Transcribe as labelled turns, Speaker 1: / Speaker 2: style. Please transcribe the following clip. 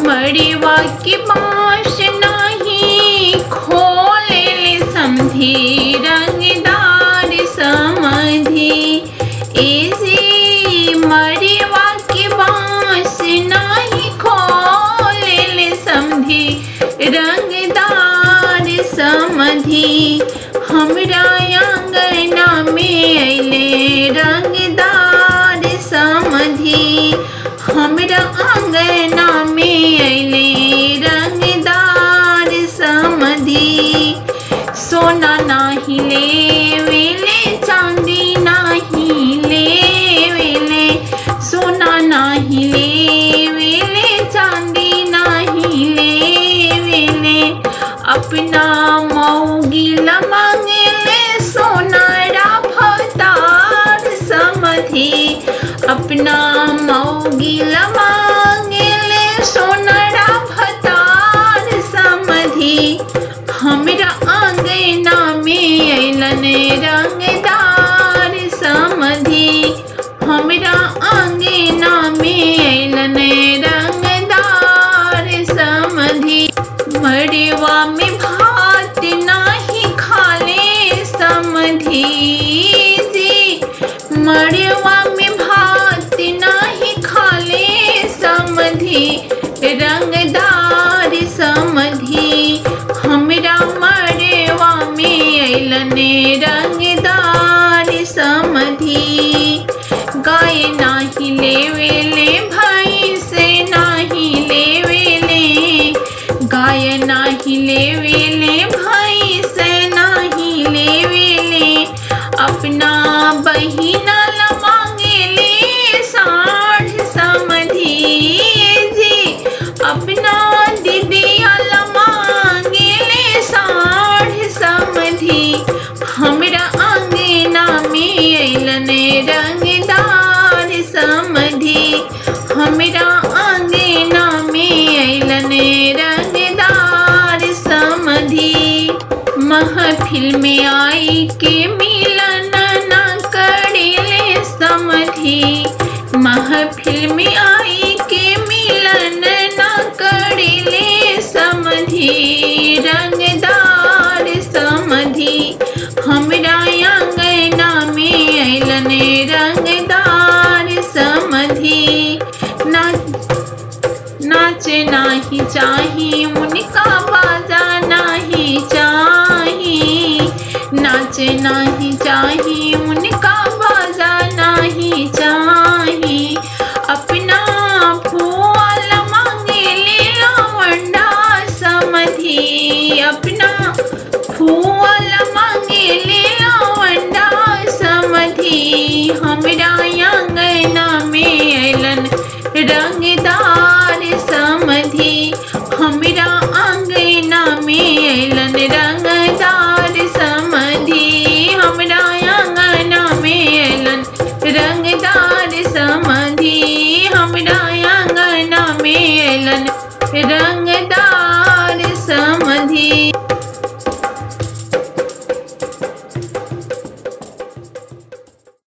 Speaker 1: मड़वा के बाँस नाही खोले समझी रंगदार समझी एजी मड़वा के बाँस नाही खोले समझी रंगदार समझी हमरा आंगना में अले रंगदार समझी हमरा आंगना में अले रंगदार समझी सोना नाही लेवेले चांदी नाही लेवेले सोना नाही लेवेले चांदी नाही लेवेले अपना मौगिला मांगेले सोनारा भतार समझी अपना मौगिला मांगेले सोनारा भतार समझी हमरा आंगना में अलन रंगदार समझी हमरा आंगना में अलन रंगदार समझी मड़वा में भात नाही खाले समझी जी मड़वा में भात नाही खाले समझी रंगदार समझी हमरा मड़वा में अलन रंगदार समझी गाय नाही लेवेले भाई से नाही लेवेले गाय नाही लेवेले भाई से नाही लेवेले अपना बहिना ला मांगेले साढ़ समझी जी अपना दीदिया ला मांगेले साढ़ समझी हमरा आंगना में अलन रंगदार समझी हमरा आंगना में अलन रंगदार समझी महफिल में आई के मिलन न करेले समझी महफिल में आई के मिलन न करेले समझी रंगदार समझी हमरा आंगना में अलन रंगदार समझी ना नाच नाही चाही उनका बाजा नाही चाही नाच नाही चाही उनका बाजा नहीं चाही अपना फूल मांगेले लवंडा समझी अपना फूल मांगेले लवंडा समझी हमरा आंगना में अलन रंगदार समझी हमरा आंगना में अलन रंगदार समझी हमरा आंगना में अलन रंगदार समझी हमरा आंगना में अलन रंग